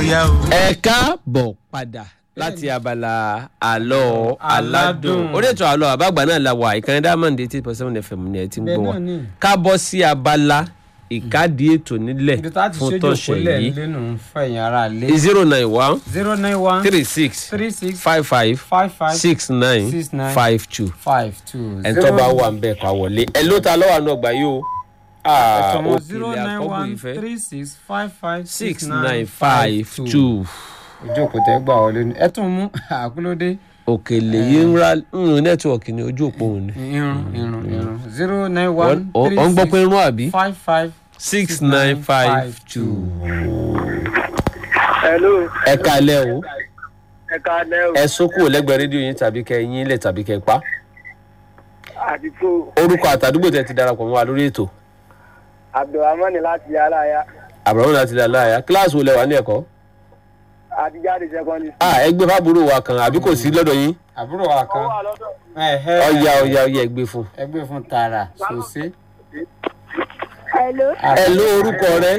yá o. ẹ káàbọ̀ padà láti abala àlọ́ aládùn Aládùn. orí ètò àlọ́ àbágbà náà la wà ìkànnì diamond eighty point seven fm ni ẹ ti ń Bẹ́ẹ̀ gbọ́ wa náà ni. ká bọ́ sí abala ìkádìí ètò nílẹ̀ ibi tá a ti fún ṣojú tọ̀sẹ̀ òpólẹ̀ yìí lẹ́nu ń fẹ̀yìn ara lé. zero nine one zero nine one three six three six five five five five six nine six nine five two five two. ẹ̀ ń tọ́ bá wà ń bẹ̀ ká wọlé ẹ ló ta lọ́wọ́ àánú ọgbà yìí o Ah, ẹ̀tọ́ zero òkèlè nine àkọ́bù one ìfẹ́ three six five five six nine five two ojú òkúta gbà wọlé ni ẹ tún mú àkúlódé òkèlè yìí ń ra ń nẹ́tíwọ̀kì ní ojú òpó òun ni irun irun irun zero nine one ọ̀ three ń gbọ́ pé six ń rún àbí five five six nine five two. hello ẹ kalẹ̀ o ẹ káalẹ́ o ẹ sókù lẹ́gbẹ̀ẹ́ rédíò yín tàbí kẹ yín lẹ̀ tàbí kẹ pa àti tó orúkọ àtàdúgbò tẹ ti darapọ̀ mọ́ wa lórí ètò abdulrahman láti aláya àbúrò láti dà láàyà kíláàsì wo lẹ wà ní ẹ̀kọ́ àti jáde secondary ah ẹ gbé fábùrò wa kan àbí kò sí lọ́dọ̀ yín àbúrò wa kan wà lọ́dọ̀ ẹ̀hẹ́ ọ̀ya ọ̀ya ọ̀ya ẹ gbé fún. ẹgbẹ́ fún tààrà sòsé. Hello. ẹ ló orúkọ rẹ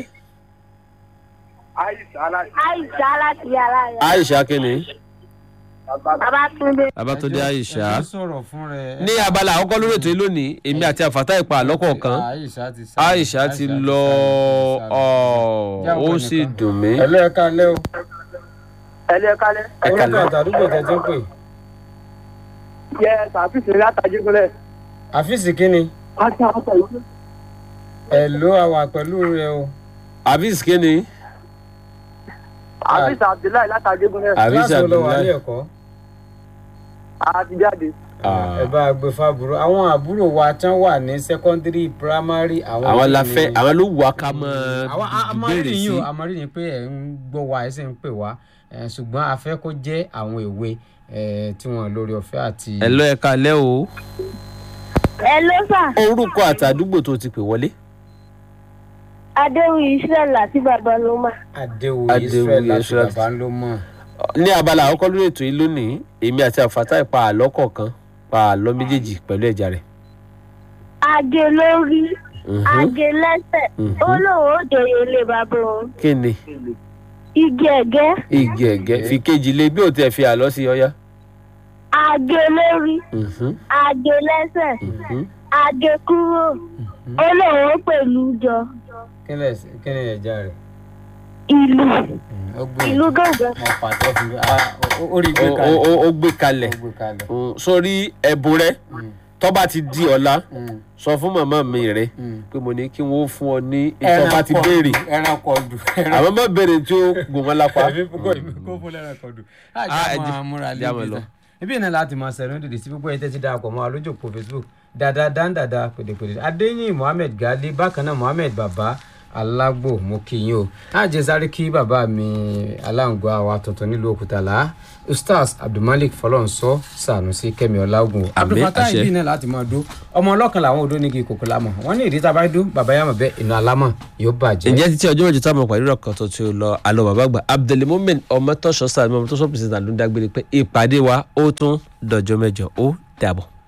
aisha láti Aisha láti yàrá rẹ̀. aisha kínní Babatunde. babatunde aisha ẹ sọ̀rọ̀ fún rẹ. ní abala àkọ́kọ́ lórí ètò yìí lónìí èmi àti àfàtà ìpa àlọ́kọ̀ọ̀kan aisha ti sá aisha ti lọ ọ ó sì dùn mí. ẹlẹ́ ẹ̀ka lẹ́ o. ẹlẹ́ kálẹ́ ẹ orúkọ kalẹ̀ àtàdúgbò tẹ ti ń pè. yẹ sàfíìsì látàjẹgúnlẹ̀ àfíìsì kínni àti àwọn ìlú ẹ ló àwà pẹ̀lú rẹ o. abis kínní àfíìsì abdullahi látàjẹgúnlẹ̀ abis kíláàsì wo lọ wà ní abdullahi ẹ̀kọ́. àti jáde Ah. ẹ bá a gbé fábùrò àwọn àbúrò wa tán wà ní sẹ́kọ́ndírì piramari. àwọn la fẹ́ àwọn ló wù wá ká mọ àwọn ìbéèrè amọ̀rírì sí yìí o amọ̀rírì yìí pé ẹ̀ ń gbọ́ wa ẹ̀ sì ń pè wá ẹ̀, ṣùgbọ́n a fẹ́ kó jẹ́ àwọn èwe ẹ̀, tí wọ́n lórí ọ̀fẹ́ àti. ẹ lọ ẹ kalẹ̀ o Hello sà. orúkọ àtàdúgbò tó ti pè wọlé Adéwì Israel àti Babaloma. Adéwòye Adéwòye Israel láti Israel. bàbá ló mọ̀. ní abala àkọ́kọ́ lórí ètò yìí lónìí èmi àti àfàtà ìpa àlọ́ kọ̀ọ̀kan pa àlọ́ méjèèjì pẹ̀lú ẹ̀já rẹ̀ Age lórí. Mhm. Age lẹ́sẹ̀. Mhm. Ó lóun ó jòyè ilé bàbá òun. kí ni Igi ẹ̀gẹ́. igi ẹ̀gẹ́ fi kejì lé bí ò tẹ̀ fi àlọ́ sí ọyá. Age lórí. Mhm, Age lẹ́sẹ̀. mhm. Age kúrò. Ó lóun ó pẹ̀lú jọ. kí ni ẹ̀sìn- kí ni ẹ̀já rẹ̀. Ìlú. ó gbé Ìlú gángan. wọn pàtó fún mi Ah, ó- ó rí gbé Ó- kalẹ̀. ó- ó- ó gbé kalẹ̀ ó gbé kalẹ̀. Mm, sórí ẹ̀bùn rẹ Mm, tó bá ti di ọ̀la mm, sọ fún màmá mi rẹ mm. pé mo ní kí wọ́n fún ọ ní ìtọ́ bá ti béèrè ẹran kọdù. àwọn má béèrè tí ó gùn wọn lápá. kó fún ẹran kọdù. Ah, ẹ àjà jẹ́- máa múra jẹ́ àmọ́ lé lọ. bí ibi náà láti máa sẹ̀rọ̀ dìde sí gbogbo ẹ̀ tẹ́tí darapọ̀ mọ́ alójòkó facebook dada dáńdàdà pèdèpèdè adéyìn mohammed gali bákan náà mohammed baba alágbò mo kí yín o àjẹsáré kí bàbá mi aláǹgbá wa tuntun nílùú òkútàlá ustaz abdulmalik fọlọ́nsọ sànúsí kẹmi ọlágùn abdulfatah àṣẹ. ibi náà láti máa dó ọmọ ọlọ́kan làwọn odó nígi kòkó lámọ̀ wọ́n ní ìdí tá a bá dó bàbá yàmọ̀ bẹ́ẹ̀ inú alámọ̀ yóò bàjẹ́. ǹjẹ́ títí ọjọ́ mẹ́jọ táwọn pàdé ọkàn tó ti lọ àlọ́ bàbá àgbà abdulmumin ọmọtọ́sọ sàmì ọmọtọ́sọ pèsè náà ló ń dágbére pé ìpàdé wa ó tún dọjọ́ mẹ́jọ ó dàbọ̀.